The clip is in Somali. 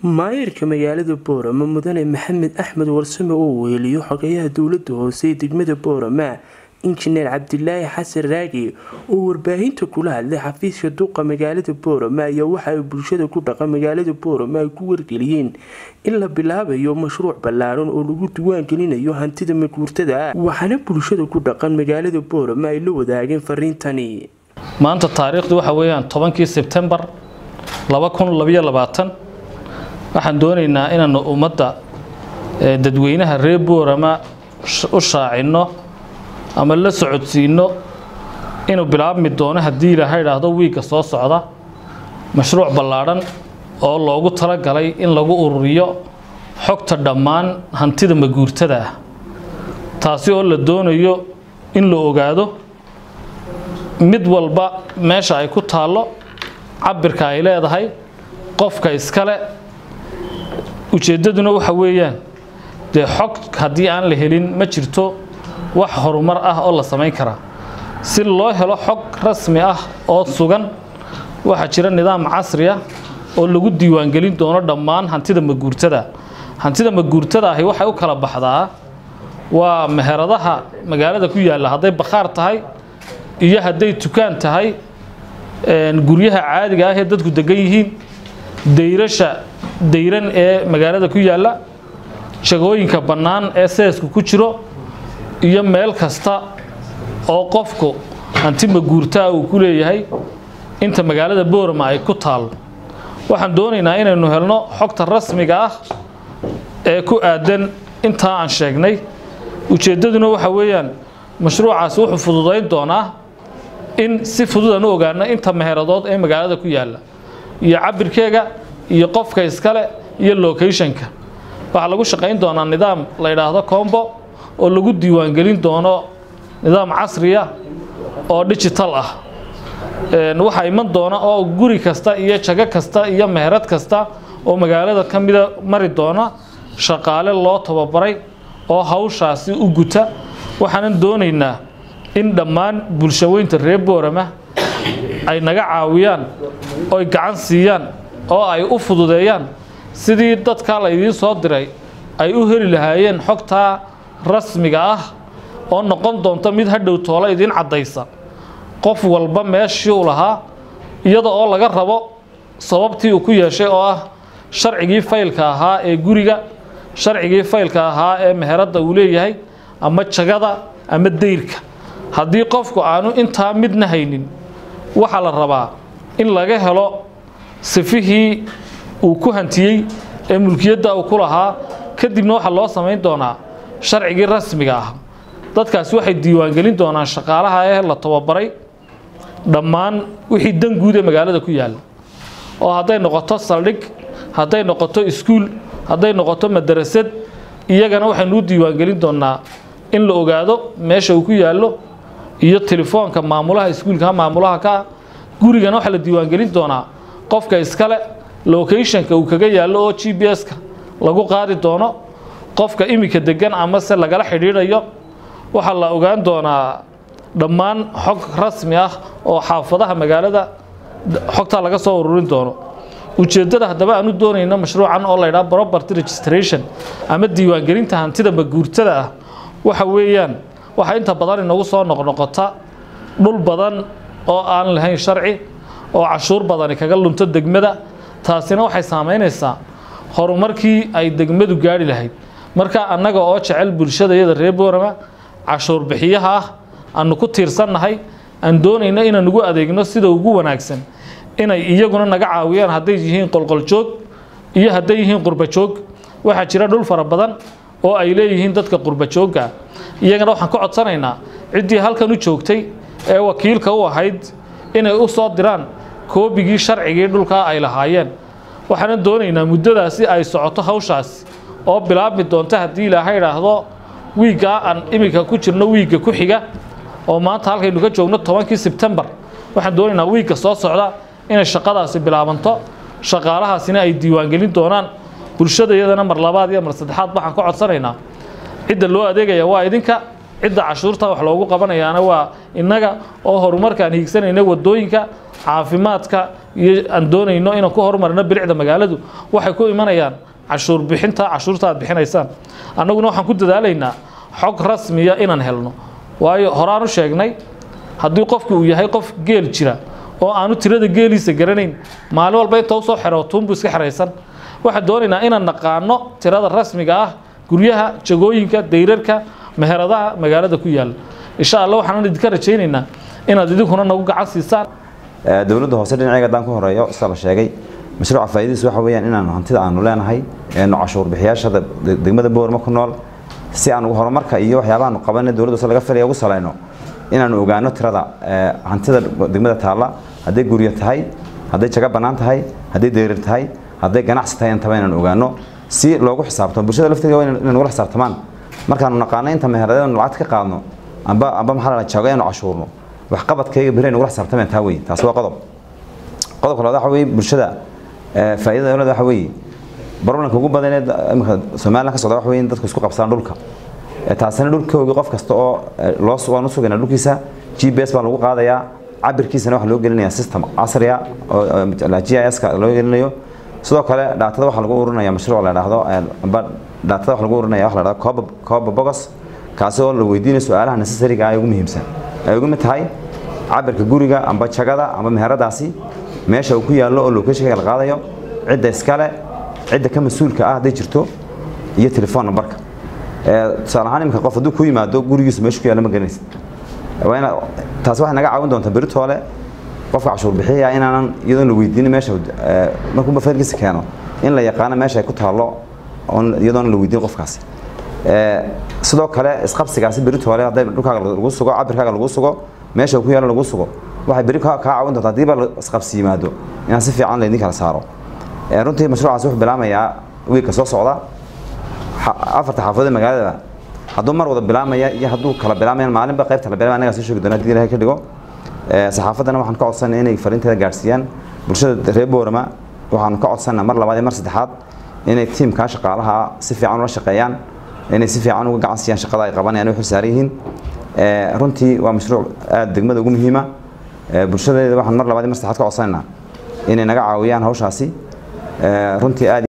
maayirka magaalada boorama mudane maxamed axmed warsame oo weheliyo xogayaha dowlada hoose ee degmada boorama injineer cabdilaahi xasan raagi oo warbaahinta kula hadlay xafiiska duqa magaalada boorama ayaa waxa ay bulshada ku dhaqan magaalada boorama ay ku wargeliyeen in la bilaabayo mashruuc ballaaran oo lagu diwaangelinayo hantida maguurtada waxaana bulshada ku dhaqan magaalada boorama ay la wadaageen fariintani maanta taariikhdu waxa weeyaan tobankii sebtembar waxaan doonaynaa inaanu ummadda dadweynaha reer boorama u shaacino ama la socodsiino inuu bilaabmi doono haddii ilaaha idhaahdo wiigga soo socda mashruuc ballaadhan oo loogu talagalay in lagu ururiyo xogta dhammaan hantida maguurtada ah taasi oo la doonayo in la ogaado mid walba meesha ay ku taallo cabirka ay leedahay qofka iskale ujeeddaduna waxa weeyaan dee xog haddii aan la helin ma jirto wax horumar ah oo la samayn karaa si loo helo xog rasmi ah oo sugan waxaa jira nidaam casri ah oo lagu diiwaangelin doono dhammaan hantida maguurtada hantida maguurtada ahi waxay u kala baxdaa waa meheradaha magaalada ku yaalla hadday bakhaar tahay iyo hadday tukaan tahay guryaha caadiga ah ee dadku degan yihiin dayrasha dayran ee magaalada ku yaalla jagooyinka bannaan ee seesku ku jiro iyo meel kasta oo qofku hanti maguurtaa uu ku leeyahay inta magaalada boorama ay ku taallo waxaan doonaynaa inaynu helno xogta rasmiga ah ee ku aadan intaa aan sheegnay ujeeddaduna waxa weeyaan mashruucaasi wuxuu fududayn doonaa in si fudud aan u ogaano inta meheradood ee magaalada ku yaalla iyo cabirkeega iyo qofka iskale iyo locationka waxaa lagu shaqayn doonaa nidaam la yidhaahdo combo oo lagu diiwaangelin doono nidaam casriya oo digital ah waxaa iman doona oo guri kasta iyo jago kasta iyo meherad kasta oo magaalada ka mida mari doona shaqaale loo tababaray oo hawshaasi u guta waxaanan doonaynaa in dhammaan bulshaweynta reer boorama ay naga caawiyaan oy gacan siiyaan oo ay u fududeeyaan sidii dadkaa laydiin soo diray ay u heli lahaayeen xogtaa rasmiga ah oo noqon doonta mid hadhow toolo idiin caddaysa qof walba meeshii u lahaa iyada oo laga rabo sababtii uu ku yeeshay oo ah sharcigii faylka ahaa ee guriga sharcigii faylka ahaa ee meheradda uu leeyahay ama jagada ama dayrka haddii qofku aanu intaa midna haynin waxaa la rabaa in laga helo sifihii uu ku hantiyey ee mulkiyadda uu ku lahaa kadibna waxaa loo samayn doonaa sharcigii rasmiga ah dadkaasi waxay diiwaangelin doonaan shaqaalaha ee la tababaray dhammaan wixii dan guud ee magaalada ku yaalla oo hadday noqoto saldhig hadday noqoto iskuul hadday noqoto madarasad iyagana waxaynu u diiwaangelin doonaa in la ogaado meesha uu ku yaallo iyo telefoonka maamulaha iskuulka maamulaha ka gurigana waxaa la diiwaangelin doonaa qofka iskale locationka uu kaga yaallo oo g b s-ka lagu qaadi doono qofka iminka degan amase lagala xidhiidhayo waxaa la ogaan doonaa dhammaan xog rasmi ah oo xaafadaha magaalada xogtaa laga soo ururin doono ujeeddada haddaba aanu doonayno mashruucan oo laydhaha property registration ama diiwaangelinta hantida maguurtada ah waxa weeyaan waxaa inta badan inagu soo noqnoqota dhul badan oo aan lahayn sharci oo cashuur badani kaga lunto degmada taasina waxay saamaynaysaa horumarkii ay degmadu gaari lahayd marka annaga oo jecel bulshada iyada reer boorama cashuur bixiyaha ah aanu ku tiirsannahay aan doonayno inaan ugu adeegno sida ugu wanaagsan inay iyaguna naga caawiyaan hadday yihiin qolqoljoog iyo hadday yihiin qurbajoog waxaa jira dhul fara badan oo ay leeyihiin dadka qurbajoogga iyagana waxaan ka codsanaynaa ciddii halkan u joogtay ee wakiilka u ahayd inay u soo diraan koobigii sharcigii dhulkaa ay lahaayeen waxaana doonaynaa muddadaasi ay socoto hawshaasi oo bilaabmi doonta haddii ilaaha idhaahdo wiiggaa aan iminka ku jirno wiigga ku xiga oo maanta halkaynu ka joogno tobankii sebtembar waxaan doonaynaa wiigga soo socda inay shaqadaasi bilaabanto shaqaalahaasina ay diiwaangelin doonaan bulshada iyadana mar labaad iyo mar saddexaad waxaan ka codsanaynaa cidda loo adeegaya waa idinka cidda cashuurta wax loogu qabanayaana waa innaga oo horumarkaan hiigsanayna wadooyinka caafimaadka iyo aan doonayno inaan ku horumarino bilicda magaaladu waxay ku imanayaan cashuur bixinta cashuurta aad bixinaysaan annaguna waxaan ku dadaalaynaa xog rasmiya inaan helno waayo horaan u sheegnay haddii qofku uu yahay qof geel jira oo aanu tirada geeliisa garanayn maalin walba inta usoo xero tuunbu iska xeraysan waxaan doonaynaa inaan naqaano tirada rasmiga ah guryaha jagooyinka dayrarka meheradaha magaalada ku yaala insha allah waxaan idinka rajaynaynaa inaad idinkuna nagu gacan siisaan dowladda hoose dhinaceega haddaan ku horeeyo sida la sheegay mashruuca faa'iidadiisu waxa weeyaan inaan hantida aanu leenahay eenu cashuur bixiyaasha degmada boorma ku nool si aan horumarka iyo waxyaabahaanu qabanay dowladda hoose laga filaya ugu salayno inaanu ogaano tirada hantida degmada taalla hadday guryo tahay hadday jago bannaan tahay hadday deyrir tahay hadday ganacsi tahay intaba inaan ogaano si loogu xisaabtamo bulshada lafteeda waa inay nagula xisaabtamaan markaanu naqaano inta meheradaynu lacagta ka qaadno amba amba maxaa la jago inaynu cashuurno waxqabadkayga beri nagula xisaabtameen taa wey taasi waa qodob qodobka labaad waxa weeye bulshada faa'iidada dowladda waxa weeye problemka ugu badan ee imika somaliland ka socda waxa weeye in dadku isku qabsadaan dhulka taasina dhulkooga qof kasta oo loo waan u sugaynaa dhulkiisa g p s baa lagu qaadayaa cabirkiisana waxaa loo gelinayaa system casriya oo g i s ka loo gelinayo sidoo kale dhaatada waxaa lagu ururinaya mashruuc la dhahdo amba dhaatada waxaa lagu ururinaya waxa la dhahdo coba coba bogos kaasi oo la weydiinayo su-aalaha necessary-ga ay ugu muhiimsan ay ugu mid tahay cabirka guriga amba jagada amba meheradaasi meesha uu ku yaallo oo locationka la qaadayo cidda iskale cidda ka mas-uulka ah hadday jirto iyo telefoon numberka tusaale ahaan iminka qof hadduu ku yimaado gurigiisu meesha ku yaalla ma garanaysid waa ina taasi waxay naga caawin doontaa beritoole qofka cashuur bixiya inaanan iyadoon la weydiinin meesha markuu bafarkiisa keeno in la yaqaano meesha ay ku taallo iyadoon la weydiin qofkaasi sidoo kale isqabsigaasi beritoole hadday dhulkaaga lagu sugo cabirkaaga lagu sugo meesha ku yaallo lagu sugo waxay beri kaa caawin doontaa haddiiba isqabsi yimaado inaan si fiican laydin kala saaro runtii mashruucaasi wuxuu bilaamayaa wiilka soo socda afarta xaafadood ee magaalada hadduu mar wada bilaamaya iyo hadduu kala bilaamayaan maalinba qaybta la bilaamaya anagaa soo sheegi doona hadii ilahay ka dhigo saxaafaddana waxaan ka codsanay inay fariinteeda gaadhsiiyaan bulshada reer boorama waxaanu ka codsanaa mar labaad iyo mar saddexaad inay tiimkaa shaqaalaha si fiican ula shaqeeyaan inay si fiican uga gacan siiyaan shaqada ay qabanayaan waxay saaran yihiin runtii waa mashruuc aada degmada ugu muhiima bulshadeeda waxaan mar labaad iyo mar saddexaad ka codsanaynaa inay naga caawiyaan hawshaasi runtii aad